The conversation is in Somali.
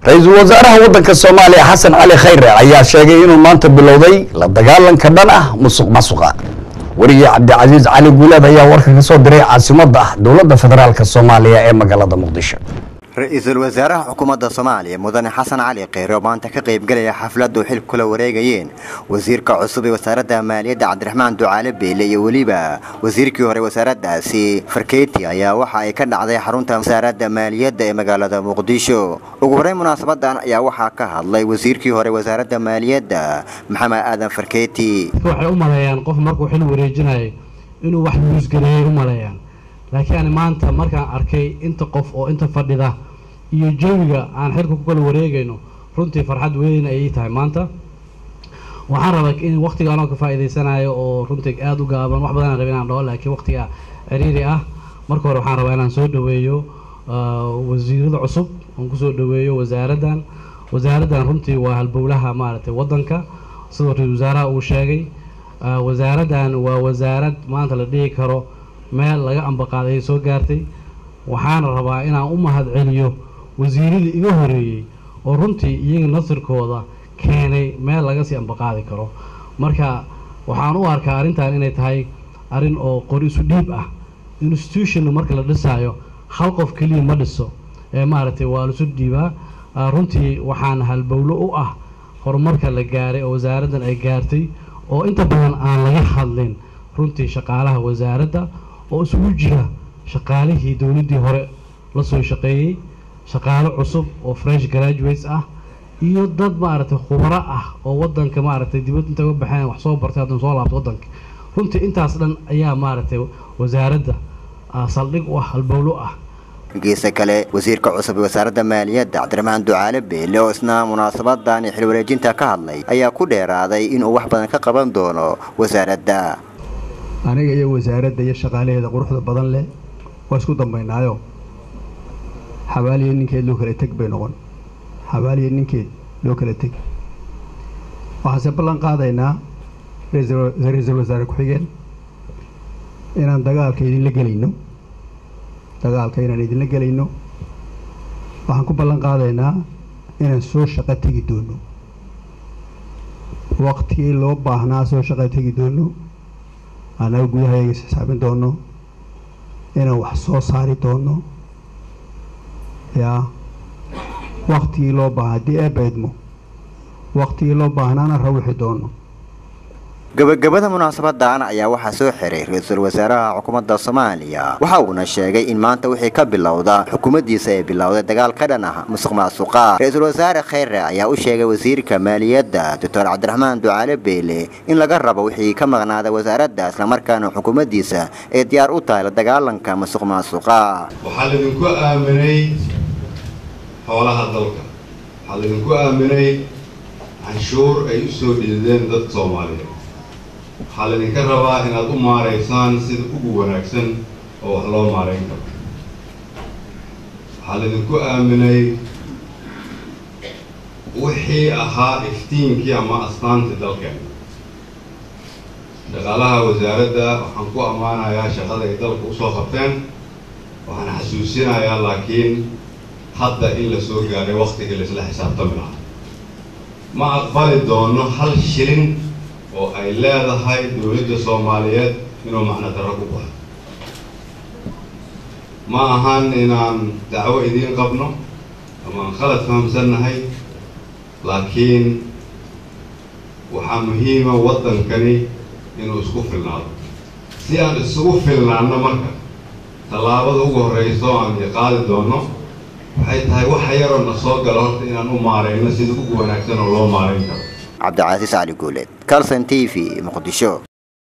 ra-iisul wasaaraha waddanka soomaaliya xasan cali khayre ayaa sheegay inuu maanta bilowday la dagaalanka dhan ah musuq masuqa weriye cabdicasiis cali guuleed ayaa warka ka soo diray caasimadda dowladda federaalk soomaaliya ee magaalada muqdisho ra-iisul wasaaraha xukuumadda soomaaliya mudane xasan cali kheyre oo maanta ka qaybgelaya xafladdu xil kula wareegayeen wasiirka cusub ee wasaaradda maaliyadda cabdiraxmaan ducaale beele iyo weliba wasiirkii hore wasaaraddaasi farkeyti ayaa waxa ay ka dhacday xarunta wasaaradda maaliyadda ee magaalada muqdisho ugu horreyn munaasabadan ayaa waxaa ka hadlay wasiirkii hore wasaaradda maaliyadda maxamed aadan farkeyti waxay u maleeyaan qof markuu xil wareejinayo inuu wax buusgareeyay u maleeyaan laakiin ani maanta markaan arkay inta qof oo inta fadhida iyo jawiga aan xilka ku kala wareegayno runtii farxad weyn ayay tahay maanta waxaan rabaa in waqtiga anoo ka faa'iidaysanayo oo runtii aada u gaaban wax badan aan rabay inaan dhaho laakiin waqtiga ciriiri ah marka hore waxaan rabaa inaan soo dhaweeyo wasiirada cusub oon kusoo dhaweeyo wasaaraddan wasaaraddan runtii waa halbowlaha maaragtay waddanka sidoo ra-isul wasaaraha uu sheegay wasaaraddan waa wasaarad maanta la dhihi karo meel laga ambaqaaday soo gaartay waxaana rabaa inaan u mahad celiyo wasiiradii iga horeeyey oo runtii iyaga nasirkooda keenay meel laga sii ambaqaadi karo marka waxaan u arkaa arrintan inay tahay arrin oo qori isu dhiib ah institutionna marka la dhisaayo hal qof keliya ma dhiso ee maaragtay waa laisu dhiibaa runtii waxaan halbowlo u ah horumarka la gaaray oo wasaaraddan ay gaartay oo inta badan aan laga hadlin runtii shaqaalaha wasaaradda oo isugu jira shaqaalihii dowladdii hore la soo shaqeeyey shaqaalo cusub oo fresh graduates ah iyo dad maaragtay khubaro ah oo waddanka maaragtay dibad inta uga baxeen wax soo bartay haddana soo laabto waddanka runtii intaas dhan ayaa maaragtay wasaaradda saldhig u ah halbowlo ah geesa kale wasiirka cusub ee wasaaradda maaliyadda cabdiraxmaan ducaale beele oo isna munaasabadani xil wareejinta ka hadlay ayaa ku dheeraaday inuu wax badan ka qaban doono wasaaradda aniga iyo wasaaradda iyo shaqaalaheeda quruxda badan leh waa isku dambaynaayo xabaaliya ninkeed loo kala teg bay noqon xabaaliya ninkeed loo kala teg waxaanse ballan qaadaynaa ra-iisul wasaare ku-xigeen inaan dagaalka idinla gelayno dagaalka inaan idinla gelayno waxaan ku ballan qaadaynaa inaan soo shaqo tegi doono waqtigii loo baahnaa soo shaqo tegi doono annaga gudahayaga isxisaabin doono inaan wax soo saari doono yaa waktigii loo baaha haddii eebaydmo waktigii loo baahnaana rawixi doono gabagabada munaasabadan ayaa waxaa soo xiray ra-iisul wasaaraha xukuumadda soomaaliya waxa uuna sheegay in maanta wixii ka bilowda xukuumaddiisa ay bilowday dagaal ka dhan ah musuq maasuqa ra-iisul wasaare kheyre ayaa u sheegay wasiirka maaliyadda doctor cabdiraxmaan ducaale beele in laga rabo wixii ka maqnaada wasaaradda islamarkaana xukuumaddiisa ay diyaar u tahay la dagaalanka musuq maasuqa waxaa laydinku aaminay xoolaha dalka waxaa laydinku aaminay canshuur ay u soo dhidideen dadka soomaaliyeed waxaa laydinka rabaa inaad u maaraysaan sida ugu wanaagsan oo wax loo maarayn karo waxaa laydinku aaminay wixii ahaa iftiinkii ama astaantii dalkeena shaqaalaha wasaaradda waxaan ku ammaanayaa shaqada ay dalka usoo qabteen waxaan xasuusinayaa laakiin hadda in la soo gaaray waktigii laisla xisaabtami lahaa ma aqbali doono hal shilin oo ay leedahay dowladda soomaaliyeed inuu macno darro ku baxo ma ahan inaan dacwo idiin qabno ama aan khalad fahamsannahay laakiin waxaa muhiima waddankani inuu isku filnaado si aan isugu filnaanno marka tallaabada ugu horreyso aan qaadi doono waxay tahay waxa yaroo na soo galo horta inaan u maarayno sida ugu wanaagsan oo loo maarayn karo cabdicasiis cali guuleed calson t v muqdisho